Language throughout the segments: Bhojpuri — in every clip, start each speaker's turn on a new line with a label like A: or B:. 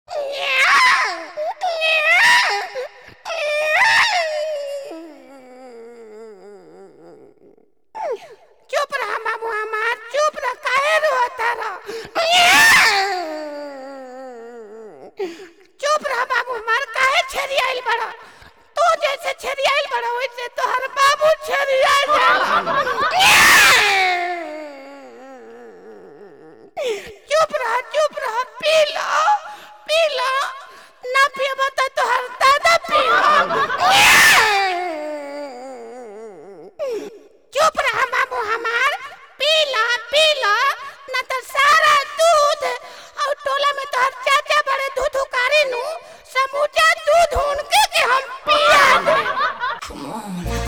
A: चुप रहा मामू हमार चुप रह काहे रोता रह चुप रहा बाबू हमार काहे छरियाइल बड़ा तू जैसे छरियाइल बड़ा वैसे तोहर बाबू छरिया चुप रहा चुप रहा पी लो पी लो ना पियबा तो तोहर दादा पियो चुप रहा बाबू हमार पी ला पी ला न तो सारा दूध और टोला में तोहर चाचा बड़े दूध उकारे नु समूचा दूध उनके के हम पिया दे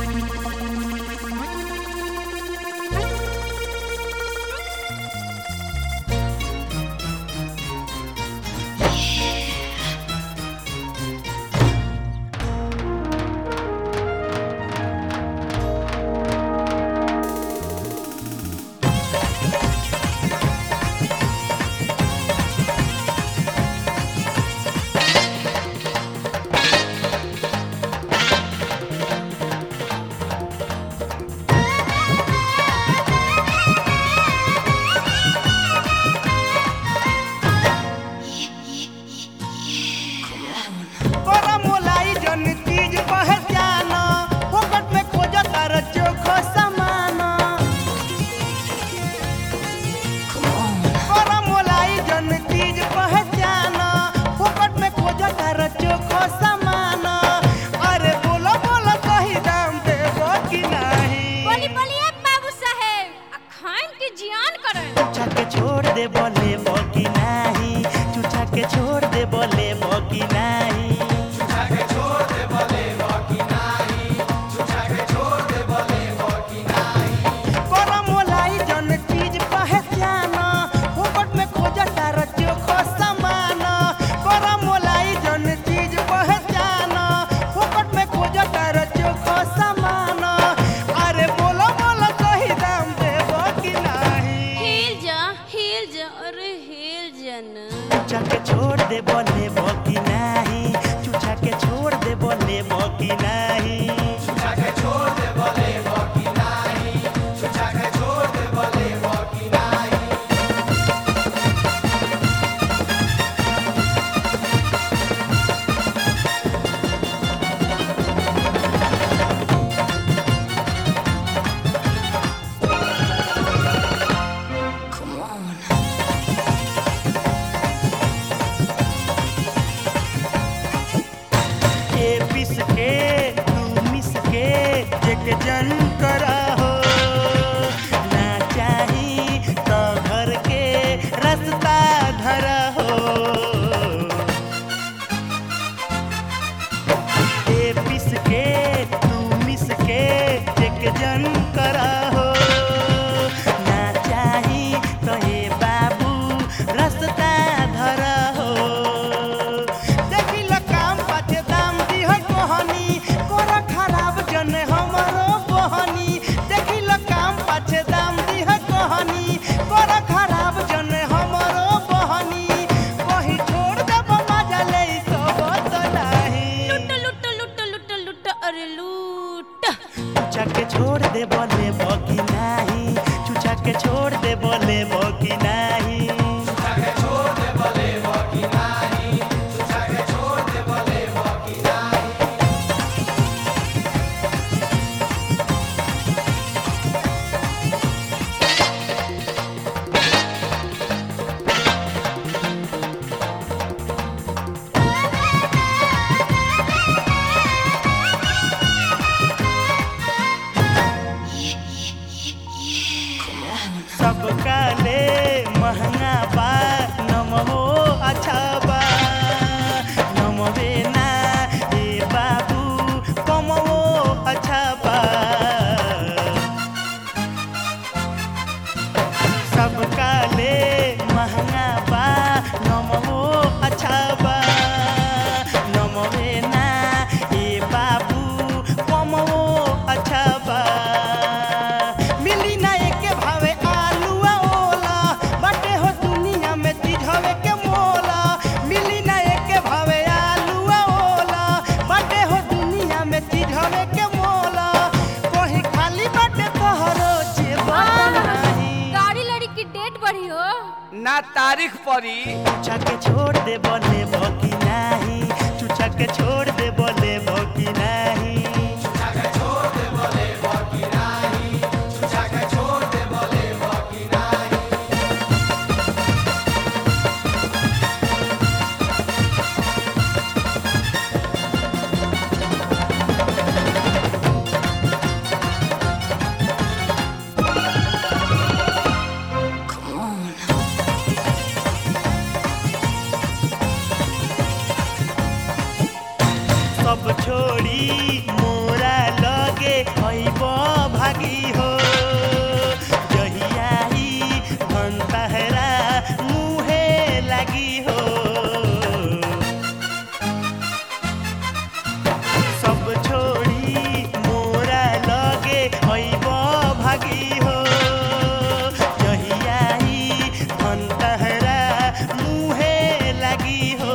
B: कोरा मोलाई जन चीज पहचान फोकट में खोज तार चोखो समान कोरा मोलाई जन चीज पहचान फोकट में खोज तार चोखो समान अरे बोलो बोलो सही दाम देबो कि नहीं
C: बोली बोलिए बाबू साहेब आ खाइन के जियान करन
B: चूचा के छोड़ दे बोले बोकी नहीं चूचा के छोड़ दे बोले बोकी नहीं कोरा मोलाई जन चीज पहचान फोकट में खोज तार चोखो समान कोरा मोलाई जन चीज पहचान फोकट में खोज तार चोखो समान अरे बोलो बोलो सही दाम देबो कि नहीं
C: हिल जा हिल जा अरे हिल जा ना
B: चूचा के छोड़ दे बोले बोकी नहीं चूचा के छोड़ दे बोले बोकी नहीं के पिस के तू मिस के एक जन करा हो ना चाही तो घर के रास्ता धरा हो के पिस के तू मिस के एक जन करा हो ना चाही तो हे बाबू रास्ता धरा हो देखी ल काम पाछे दाम दिह कोहनी कोरा खराब जन हमरो बहनी देखी ल काम पाछे दाम दिह कोहनी कोरा खराब जन हमरो बहनी कही
D: ना तारीख पड़ी
B: चुचा के छोड़ दे बोले बकी नाही चुचा के छोड़ दे बोले बकी नाही सब छोड़ी मोरा लगे अइब भागी हो जहियाई धनतहरा मुहे लगी हो सब छोड़ी मोरा लगे अइब भागी हो जहियाई धनतहरा मुहे लगी हो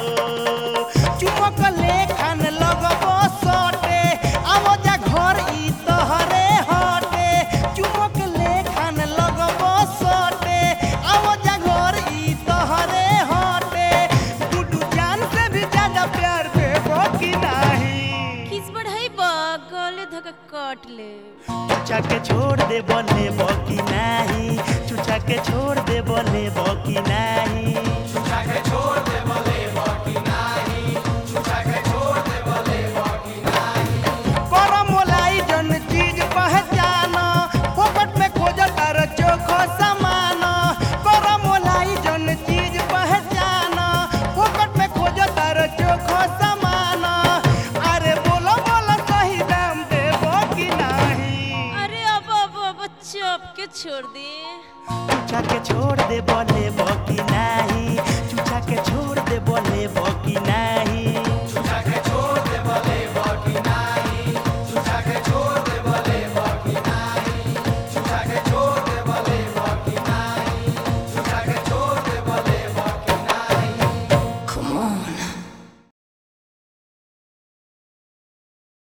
B: चुमक लेखन लगबो सटे आवो जा घर ई तहरे हटे चुमक लेखन लगबो सटे आवो जा घर ई तहरे हटे गुडू जान से भी ज्यादा प्यार देबो कि नाही
C: किस बढ़ाई बा गले धक काट ले
B: चुचा के छोड़ दे बोले बकी नाही चुचा के छोड़ दे बोले बकी नाही करम मोलाई जन चीज पहचाना फोकट में खोज तार चोखो समान करम मोलाई जन चीज पहचाना फोकट में खोज तार चोखो समान अरे बोलो बोलो सही दाम देबो कि नाही
C: अरे अब अब अब चप के छोड़ दे
B: चुचा के छोड़ दे बोले बकी नाही